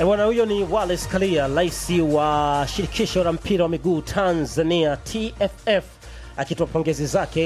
E bwana, huyo ni Wallace Karia, rais wa shirikisho la mpira wa miguu Tanzania TFF, akitoa pongezi zake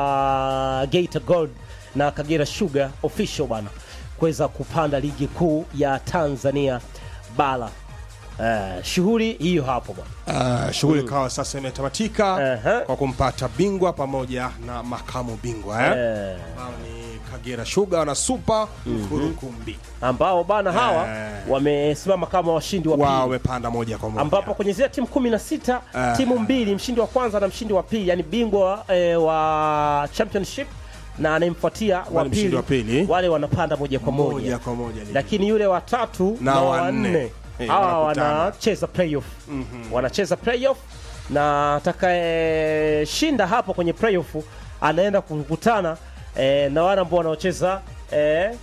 kwa Geita Gold na Kagera Sugar official bwana kuweza kupanda ligi kuu ya Tanzania bara. Uh, shughuli hiyo hapo bwana. Uh, shughuli ikawa sasa imetamatika Aha. kwa kumpata bingwa pamoja na makamu bingwa eh? Eh, ambao ni Kagera Sugar na Super Mkurukumbi ambao bana hawa Eh. wamesimama kama washindi wa wao pili wamepanda moja kwa moja ambapo kwenye zile timu kumi na sita Ah. timu mbili, mshindi wa kwanza na mshindi wa pili, yani bingwa eh, wa championship na anayemfuatia wa Wale mshindi pili, wa pili. wale wanapanda moja kwa moja, moja kwa moja ligi. lakini yule wa tatu Na na wa wa nne. nne Eh, hawa wanakutana. wanacheza playoff wanacheza playoff na atakayeshinda hapo kwenye playoff anaenda kukutana eh, na wale ambao wanaocheza eh,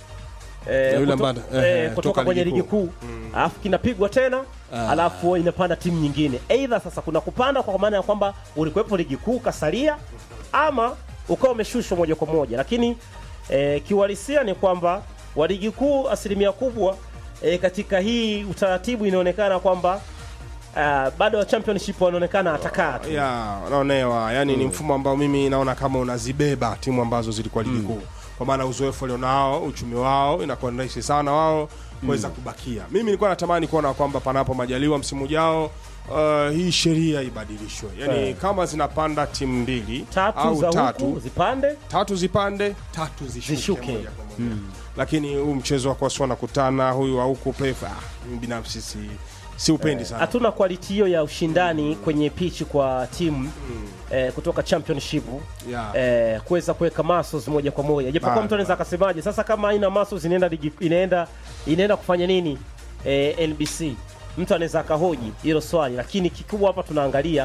eh, Na yule kuto- ambaye- eh, eh, kutoka toka kwenye ligi ligi kuu alafu kinapigwa tena alafu inapanda timu nyingine aidha sasa kuna kupanda kwa maana ya kwamba ulikuwepo ligi kuu kasalia ama ukawa umeshushwa moja kwa moja lakini eh, kiuhalisia ni kwamba wa ligi kuu asilimia kubwa eh, katika hii utaratibu inaonekana kwamba ah, bado wa championship wanaonekana atakaa tu ya unaonewa yani ni mfumo ambao mimi naona kama unazibeba timu ambazo zilikuwa ligi kuu kwa maana uzoefu walionao uchumi wao inakuwa ni rahisi sana wao kuweza kubakia mimi nilikuwa natamani kuona kwamba panapo majaliwa msimu ujao uh, hii sheria ibadilishwe yani Eh. kama zinapanda timu mbili tatu au za tatu huku zipande tatu zipande tatu zishuke, Zishuke. moja kwa moja. lakini huu mchezo wa kwasi wanakutana huyu wa huku playoff, ah, mimi binafsi si, si upendi sana hatuna quality hiyo ya ushindani kwenye pichi kwa timu eh, kutoka championship Yeah. eh, kuweza kuweka muscles moja kwa moja japokuwa Bado, mtu anaweza akasemaje sasa kama haina muscles inaenda ligi- inaenda inaenda kufanya nini eh, NBC mtu anaweza akahoji hilo swali lakini kikubwa hapa tunaangalia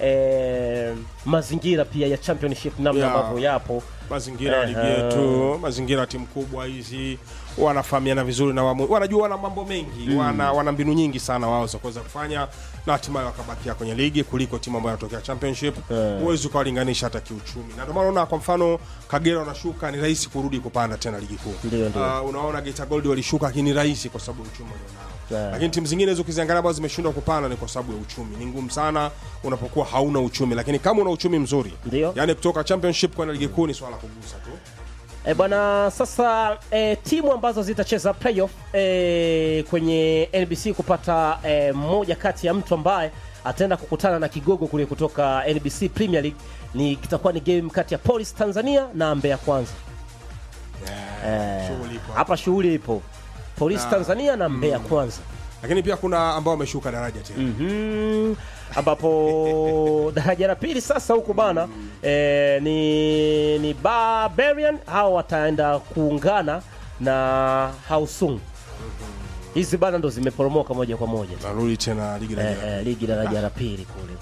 eh, mazingira pia ya championship namna Yeah. ambavyo yapo mazingira ya ligi Ehe. yetu mazingira ya timu kubwa hizi wanafahamiana vizuri na wamu, wanajua wana mambo mengi wana, wana mbinu nyingi sana wao za kuweza kufanya na hatimaye wakabakia kwenye ligi kuliko timu ambayo inatokea championship huwezi ukawalinganisha hata kiuchumi na ndio maana unaona kwa mfano kagera wanashuka ni rahisi kurudi kupanda tena ligi kuu Ndio, ndio. Ah, unaona Geita Gold walishuka lakini ni rahisi kwa sababu ya uchumi walionao Yeah. lakini timu zingine hizo ukiziangalia ambazo zimeshindwa kupanda ni kwa sababu ya uchumi ni ngumu sana unapokuwa hauna uchumi lakini kama una uchumi mzuri Ndio. yani kutoka championship kwenda ligi kuu ni swala la kugusa tu E bwana, sasa e, timu ambazo zitacheza playoff e, kwenye NBC kupata e, mmoja kati ya mtu ambaye ataenda kukutana na kigogo kule kutoka NBC Premier League ni kitakuwa ni game kati ya Police Tanzania na Mbeya Kwanza. shughuli ipo Hapa shughuli ipo Police Tanzania na Mbeya Kwanza. lakini pia kuna ambao wameshuka daraja tena Mhm. ambapo daraja la pili sasa huku bana eh, ni, ni Barbarian hao wataenda kuungana na Hausung. Hizi bana ndo zimeporomoka moja kwa moja narudi tena ligi eh, daraja eh, ligi daraja la pili kule.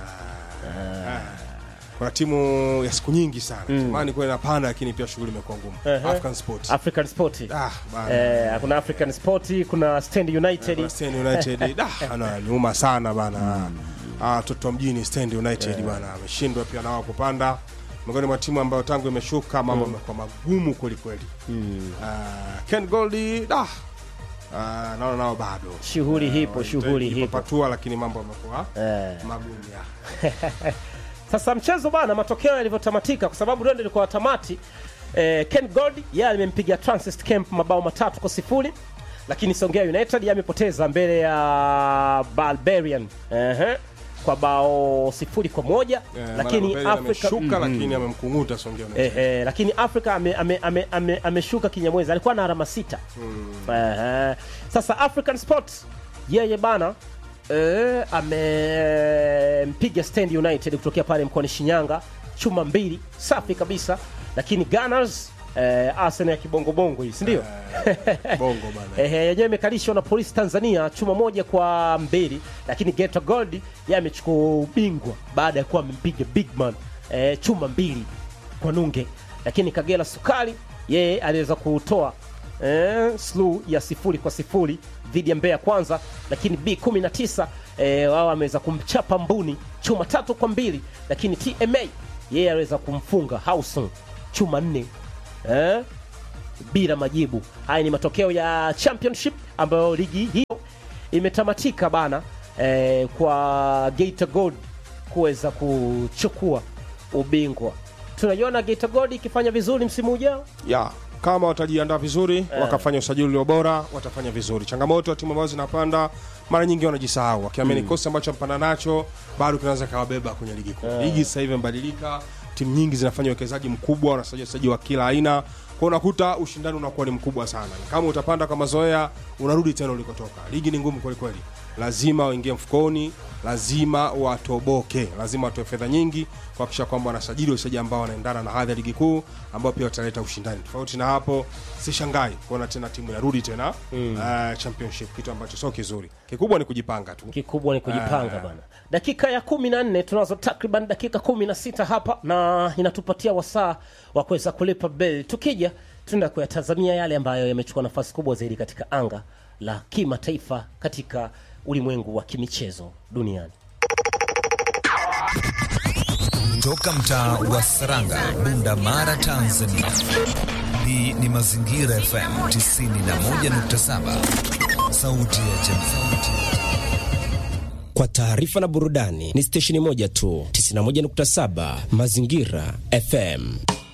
kuna timu ya siku nyingi sana zamani kwa inapanda lakini pia shughuli imekuwa ngumu Ehe. African Sport African Sport. ah bana Eh, kuna African Sport, kuna Stand United. Kuna Stand United ah ana niuma sana bana ah toto mjini Stand United bana ameshindwa pia nao kupanda miongoni mwa timu ambayo tangu imeshuka mambo yamekuwa magumu kweli kweli ah Ken Goldi ah ah naona nao bado Shughuli hipo, shughuli hipo. patua lakini mambo yamekuwa Eh. magumu ya Sasa mchezo bana, matokeo yalivyotamatika, kwa sababu ndio ilikuwa tamati. Eh, Ken Gold yeye alimempiga Transist Camp mabao matatu kwa sifuri, lakini Songea United yeye amepoteza mbele ya Barbarian ehe, kwa bao sifuri kwa moja Eh, lakini Mara Barbarian Afrika ameshuka lakini amemkunguta Songea United. Ehe, lakini Afrika ameshuka ame, ame, ame, ameshuka kinyamwezi, alikuwa na alama sita. Ehe. Sasa African Sport yeye bana eh, amempiga Stand United kutokea pale mkoani Shinyanga chuma mbili safi kabisa, lakini Gunners eh, Arsenal ya kibongobongo hii si ndio? Bongo bana. Ehe, yenyewe imekalishwa na Polisi Tanzania chuma moja kwa mbili, lakini Geita Gold yeye amechukua ubingwa baada ya kuwa amempiga Bigman eh, chuma mbili kwa nunge, lakini Kagera Sukari yeye aliweza kutoa eh, slu ya sifuri kwa sifuri dhidi ya Mbeya Kwanza, lakini B19 eh, wao ameweza kumchapa Mbuni chuma tatu kwa mbili, lakini TMA yeye aliweza kumfunga Hauson chuma nne eh, bila majibu. Haya ni matokeo ya championship ambayo ligi hiyo imetamatika bana eh, kwa Geita Gold kuweza kuchukua ubingwa. Tunaiona Geita Gold ikifanya vizuri msimu ujao. ya kama watajiandaa vizuri wakafanya usajili ulio bora watafanya vizuri changamoto ya timu ambazo zinapanda mara nyingi wanajisahau wakiamini mm. kosi ambacho mpanda nacho bado kinaweza kawabeba kwenye ligi kuu ligi sasa hivi imebadilika timu nyingi zinafanya uwekezaji mkubwa wanasajili wachezaji wa kila aina kwa unakuta ushindani unakuwa ni mkubwa sana kama utapanda kwa mazoea unarudi tena ulikotoka ligi ni ngumu kwelikweli lazima waingie mfukoni lazima watoboke lazima watoe fedha nyingi kuhakikisha kwamba wanasajili wachezaji ambao wanaendana na hadhi ya ligi kuu ambao pia wataleta ushindani tofauti na hapo sishangai kuona tena timu inarudi tena mm. uh, championship kitu ambacho sio kizuri kikubwa ni kujipanga tu kikubwa ni kujipanga bana. Dakika ya kumi na nne tunazo takriban dakika kumi na sita hapa, na inatupatia wasaa wa kuweza kulipa bel. Tukija tunaenda kuyatazamia yale ambayo yamechukua nafasi kubwa zaidi katika anga la kimataifa katika ulimwengu wa kimichezo duniani. Toka mtaa wa Saranga, Bunda Mara, Tanzania. Hii ni Mazingira FM 91.7, sauti ya jamii. Kwa taarifa na burudani ni stesheni moja tu, 91.7 Mazingira FM.